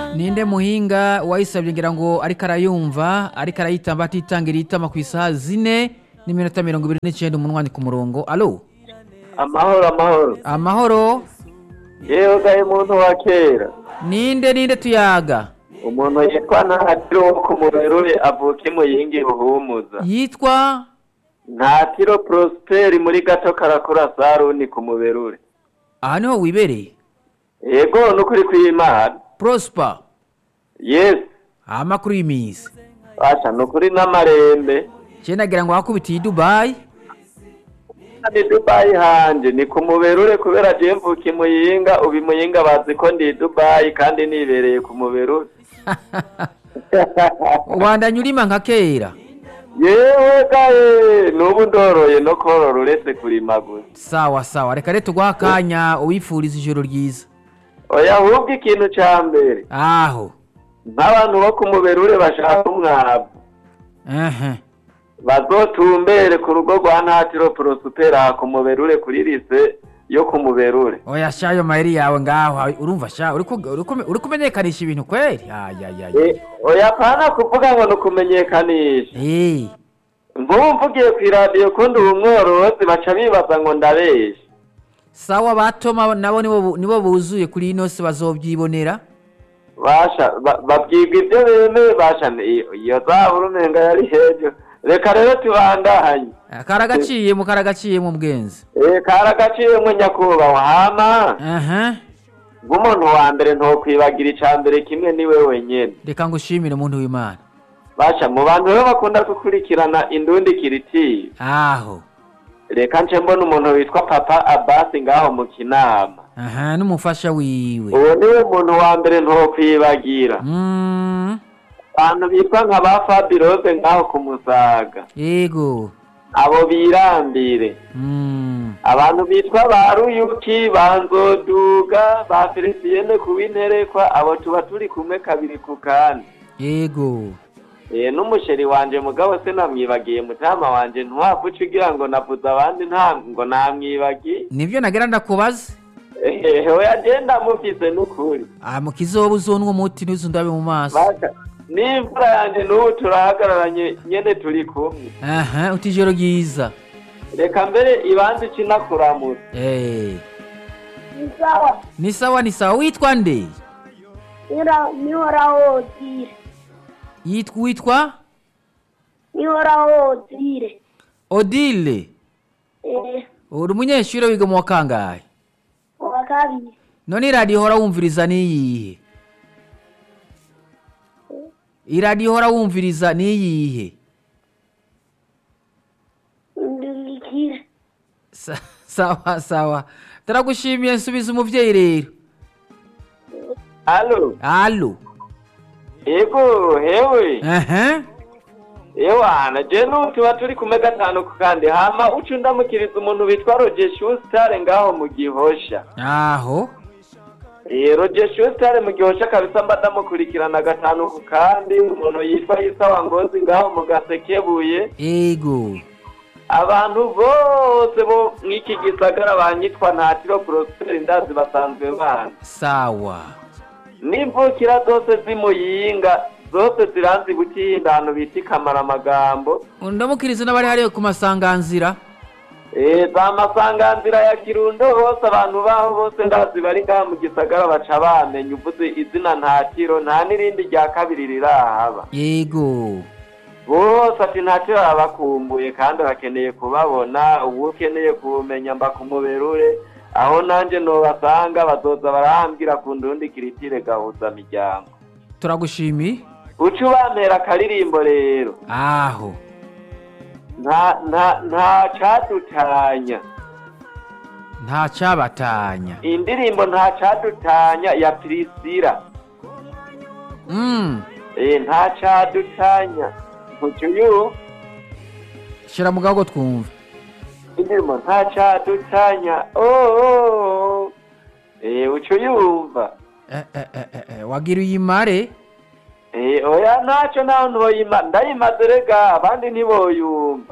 ninde muhinga wayisabye ngira ngo ariko arayumva ariko arayitamba atitangira itama ku isaha zine n'iminota mirongo ibiri n'icyenda umunwani ku murongo alo amahoro amahoro amahoro yewe gahe muntu wa kera ninde ninde tuyaga umuntu yitwa ntatiro wo ku muberure avuka imuyingi ruhumuza yitwa ntatiro prosperi muri gato karakura saruni ku muberure aha niho wibereye yego nukuri kw'imana prosper yesi amakuru y'iminsi basha nukuri n'amarembe cyenda nagira ngo wakubitiye i dubayi ni dubayi hanje ni ku muberure kubera je mvuka imuyinga ubu imuyinga bazi ko ndi i dubayi kandi nibereye ku muberure ubandanya urima nka kera yewe gahe n'ubu ndoroye no korora uretse kurima gusa sawa sawa reka rero tuguha akanya uwifuriza ijoro ryiza oya ahubwo ikintu ca mbere aho nk'abantu bo ku muberure bashaka umwavu ehe bazotumbere ku rugo rwa ntatiro porosupera ku muberure kuri lise yo ku muberure oya sha ayo mayeri yawe ngaho urumva sha uri ku- uri ku- uri kumenyekanisha ibintu kweri ayayaya E, oya pana kuvuga ngo ni ukumenyekanisha Eh, nk'ubu mvugiye ku iradiyo kundi ubu mworozi baca bibaza ngo ndabesha sawa batoma nabo nibo bu- nibo buzuye kuri ino si bazobyibonera basha ba- babwirwa ibyo bemeye basha ni- iyo- iyo zabura umenga yari hejuru reka rero tubandanye karagaciyemo karagaciyemo bwenzi Eh, karagaciyemwo nyakubahwa hama aha nk'umuntu wa mbere ntokwibagira ica mbere kimwe niwe wenyene reka ngushimire umuntu w'imana basha mu bantu rero bakunda gukurikirana indundi kiritiri aho reka nce mbona umuntu witwa papa abasi ngaho mu kinama aha n'umufasha wiwe uwo niwe muntu wa mbere ntokwibagira Mm, abantu bitwa nka ba fabiroze ngaho ku musaga yego abo birambire Mm, abantu bitwa ba ruyuki ba nzoduga ba felisiyene ku w'interekwa abo tuba turi kumwe kabiri ku kandi yego Eh, n'umusheri wanje mugabo se namwibagiye mutama wanje ntiwavuca ugira ngo navuze abandi nta ngo namwibagiye nibyo nagira ndakubaza ehehe oya agenda mufise n'ukuri ah mu kizoba uzonwa umuti ntuzundabe mu maso Baka, n'imvura yanje n'ubu turahagararanye nyene turi kumwe aha uti ijoro ryiza reka mbere ibanza ikinakuramutsa Eh, sawa ni sawa ni sawa witwa nde nihoraho dire yitwa witwa nihoraho dire odile eh uri umunyeshuri wiga mu wa kangahe uwa kabiri none iradiyo ihora wumviriza niyihe iradiyo ihora wumviriza niyihe ndurikire Sa- sawa sawa turagushimiye nsubiza umuvyeyi rero alo alo ego hewe aha ewana je n'ubu tuba turi kumwe gatanu ku kandi hama uca undamukiriza umuntu witwa roger shustare ngaho mu gihosha aho Eh, roger shustare mu gihosha kabisa mba ndamukurikirana gatanu ku kandi umuntu yitwa isawa ngozi ngaho mu gasekebuye ego abantu bose bo mw'iki gisagara banyitwa ntatiro prosperi ndazi basanzwe bana sawa n'imvukira zose z'imuyinga zose ziranzi gutinda ahantu bita ikamara-amagambo ndamukiriza n'abari hariya ku masanganzira Eh, za masanganzira ya kirundo hose abantu baho bose ndazi bari ngaha mu gisagara baca bamenya uvuze izina ntatiro nta n'irindi rya kabiri rirahaba yego bose ati ntatiro arabakumbuye kandi bakeneye kubabona ubu ukeneye kumenya mba ku muberure aho nanjye nobasanga bazoza barahambwira ku ndundi kiritire gahuza miryango turagushimiye uca ubampera akaririmbo rero aho nta nta nta cadutanya nta cyabatanya indirimbo nta cadutanya ya pirisira Mm, eh nta cadutanya ntuca uyu shira mu gago twumve indirimbo nta cadutanya oh eh uca uyumva Eh, eh, eh, eh, eh, wagira uyimare eh oya ntaco naho ntoyima ndayimaze rega abandi ntiboyumva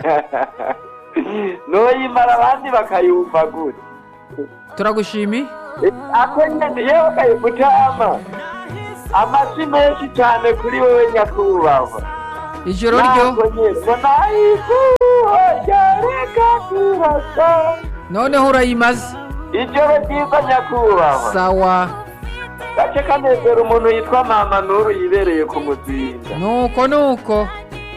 noyimara abandi bakayumva gute turagushimiye ako nyene yewe kaye mutama amasi menshi cane kuri wewe nyakubahwa ijoro ryo ntabwo nyene ngo nayikuwe ryareka kurasa noneho urayimaze ijoro ryiza nyakubahwa sawa gace kanezera umuntu yitwa mama nuru yibereye ku muzinga nuko nuko